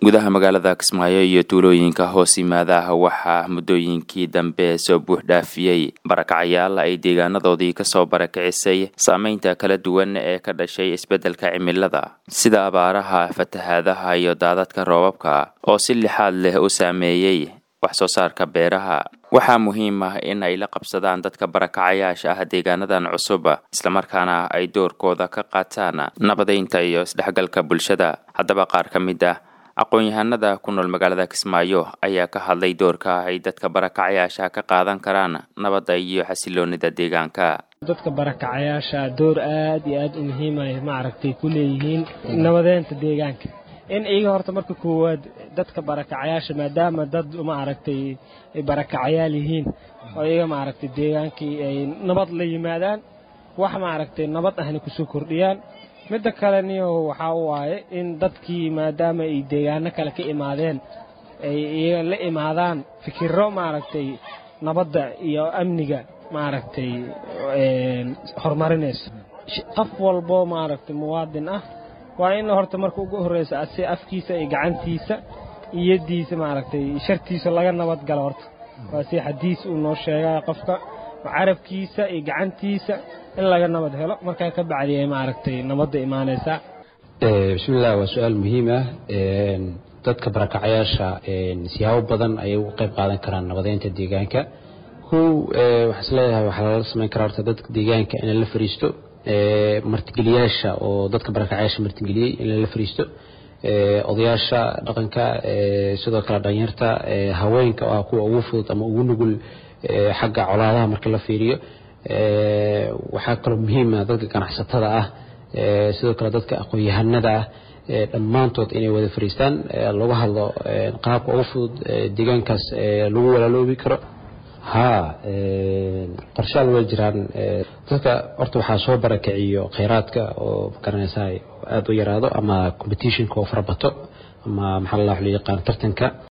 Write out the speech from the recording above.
gudaha magaalada kismaayo iyo tuulooyinka hoos yimaada waxaa muddooyinkii dambe soo buux dhaafiyey barakacayaal ay deegaanadoodii kasoo barakicisay saameynta kala duwan ee ka dhashay isbeddelka cimilada sida abaaraha fatahaadaha iyo daadadka roobabka oo si lixaad leh u saameeyey wax soo saarka beeraha waxaa muhiim ah in ay la qabsadaan dadka barakacayaasha ah deegaanadan cusub islamarkaana ay doorkooda ka qaataan nabadeynta iyo isdhexgalka bulshada haddaba qaar ka mid ah aqoon-yahanada ku nool magaalada kismaayo ayaa ka hadlay doorka ay dadka barakacayaasha ka qaadan karaan nabadda iyo xasiloonida deegaanka dadka barakacayaasha door aad iyo aad u muhiimay maaragtay ku leeyihiin nabadeynta deegaanka in iyaga horta marka koowaad dadka barakacayaasha maadaama dad maaragtay ay barakacayaal yihiin oo iyaga maaragtay deegaankii ay nabad la yimaadaan wax maaragtay nabad ahna kusoo kordhiyaan midda kale niyo waxaa waaye in dadkii maadaama ay deegaano kale ka imaadeen ay iyaga la imaadaan fikiro maaragtay nabadda iyo amniga maaragtay horumarinayso qof walbo maaragtay muwaadin ah waa in horta marka ugu horreysa asi afkiisa iyo gacantiisa iyadiisa maaragtay shartiisa laga nabad galo horta waa si xadiis uu noo sheegaya qofka carabkiisa iyo gacantiisa in laga nabad helo markaa ka bacdiya maaragtay nabadda imaanaysaa bismillah waa su-aal muhiim ah dadka barakacayaasha siyaabo badan ayay uga qayb qaadan karaan nabadeynta deegaanka kow waxaa is leeyahay waxaa lala samayn karaa horta dadka deegaanka in lala fariisto martigeliyaasha oo dadka barakacayaasha martigeliyey in lala fariisto odayaasha dhaqanka sidoo kale dhalinyarta haweenka oo ah kuwa ugu fudud ama ugu nugul xagga colaadaha marka la fiiriyo waxaa kaloo muhiima dadka ganacsatada ah sidoo kale dadka aqoon-yahanada ah dhammaantood inay wada fariistaan lagu hadlo qaabka ugu fudud deegaankaas lagu walaaloobi karo haa qorshaal way jiraan dadka horta waxaa soo barakiciyo kheyraadka oo magaranaysaa aada u yaraado ama competitionka oo farabato ama maxaa la yaqaan tartanka